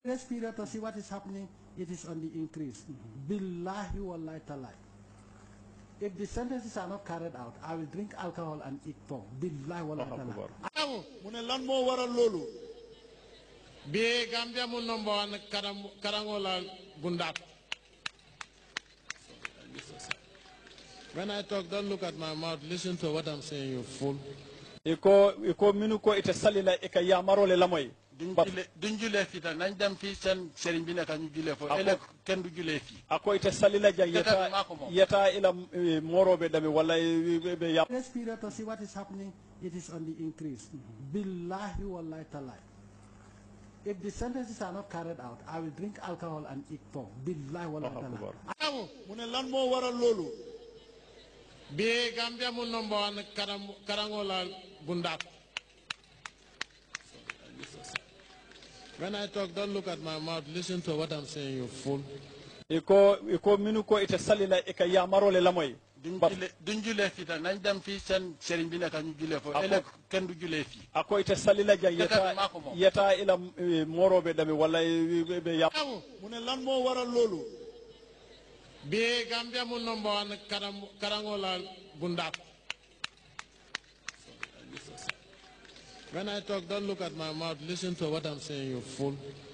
This period to see what is happening, it is on the increase. Billahi wallahi talai. If the sentences are not carried out, I will drink alcohol and eat pork. Billahi wallahi talai. amu mu ne lan moo waral loolu bi gambia mu number one karam karangola bundat when i talk don't look at my mouth listen to what i'm saying you fool iko iko minu ko ite salila e ka yamarole lamoy duñ Bat- julee duñ julee fii tam nañ dem fii seen sëriñ bi nekk ñu julee foofu Ako- ëllëg kenn du julee fii ako ite salila ja Dëkk bi yeta maa ko moom. yeta ila eh, moroɓe dami walla eh, ɓe- ɓe ya This period to see what is happening, it is on the increase. Billahi wallahi talai. If the sentences are not carried out, I will drink alcohol and eat pork. Billahi wallahi talai. amu mu ne lan moo waral loolu bi gambia mu number one karam karangola bundat when i talk don't look at my mouth listen to what i'm saying you fool iko iko minu ko ite salila e ka yamarole lamoy duñ Bat- julee duñ julee fii tam nañ dem fii seen sëriñ bi nekk ñu julee foofu Ako- ëllëg kenn du julee fii ako ite salila ja Dëkk yeta bi maa ko moom. yeta ila eh, moroɓe dami walla eh, ɓe- ɓe ya amu mu ne lan moo waral loolu bi gambia mu number one karam karangola bundat when i talk don't look at my mouth listen to what i'm saying you fool